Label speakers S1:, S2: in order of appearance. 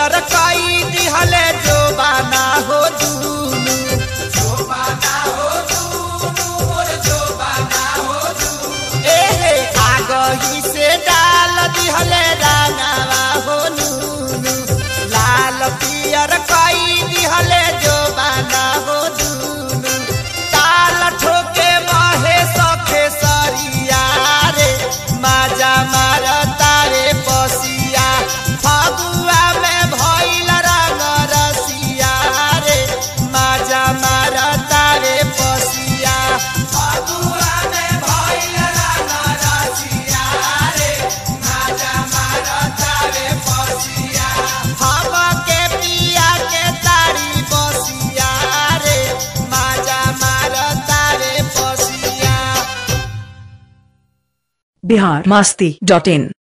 S1: पियर कई दिहले जो बाना हो दूनु जो बाना हो दूनु मोर जो बाना हो दूनु एहे आगही से डाल दिहले रानावा हो नूनु लाल पियर कई दिहले जो बाना हो दूनु ताल ठोके महे सखे सरिया रे माजा मार तारे पसिया फगुआ में भइल रंग रसिया रे माजा मार तारे पसिया फगुआ में भइल रंग रसिया रे माजा मार तारे पसिया हम के पिया के तारी बसिया रे माजा मार तारे पसिया
S2: बिहार मास्ती डॉट इन